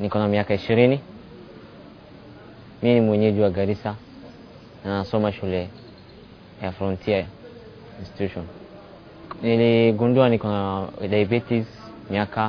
niko na miaka ishirini. Mi ni mwenyeji wa Garissa na nasoma shule ya Frontier Institution. Niligundua niko na diabetes miaka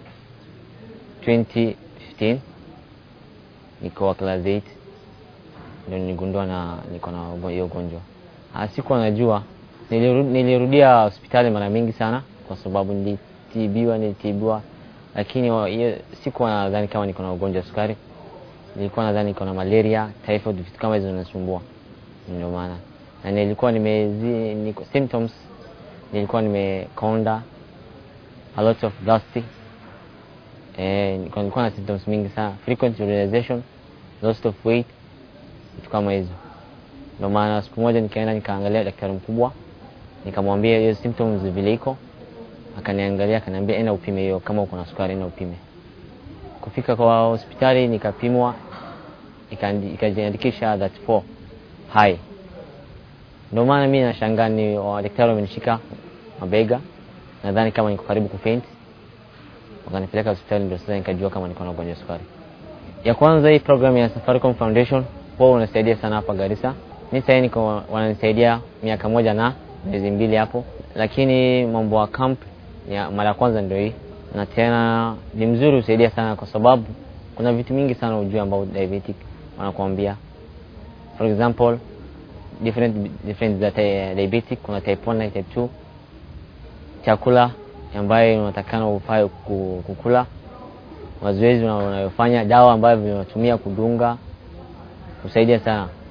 2015 niko wa class 8 ndio niligundua na niko na hiyo ugonjwa. Ah, Sikuwa najua, niliru- nilirudia hospitali mara mingi sana kwa sababu nilitibiwa nilitibiwa, lakini wa- hiyo- sikuwa nadhani kama niko na ugonjwa wa sukari. Nilikuwa nadhani niko na malaria, typhoid, vitu kama hizo zinasumbua, ndio maana na nilikuwa nimezi niko, symptoms nilikuwa nimekonda, a lot of dusty eh, nilikuwa nilikuwa na symptoms mingi sana, frequent urination, loss of weight, vitu kama hizo. Ndio maana siku moja nikaenda nikaangalia daktari mkubwa, nikamwambia hiyo symptoms vile iko, akaniangalia akaniambia, enda upime hiyo, kama uko na sukari enda upime. Kufika kwa hospitali nikapimwa, ikandi- ikajiandikisha that 4 high. Ndio maana mimi nashangaa ni wa- daktari wamenishika mabega, nadhani kama niko karibu kufaint, wakanipeleka hospitali, ndio sasa nikajua kama niko na ugonjwa wa sukari. Ya kwanza hii program ya Safaricom Foundation huwa unasaidia sana hapa Garissa. Mi sasa niko wananisaidia miaka moja na miezi mbili hapo, lakini mambo ya camp ya mara ya kwanza ndio hii, na tena ni mzuri husaidia sana kwa sababu kuna vitu mingi sana ujue ambao diabetic wanakuambia. For example different different za ty- diabetic, kuna type 1 na type 2, chakula ambayo unatakana ufae ku- kukula mazoezi una- unayofanya, dawa ambavyo unatumia kudunga, husaidia sana.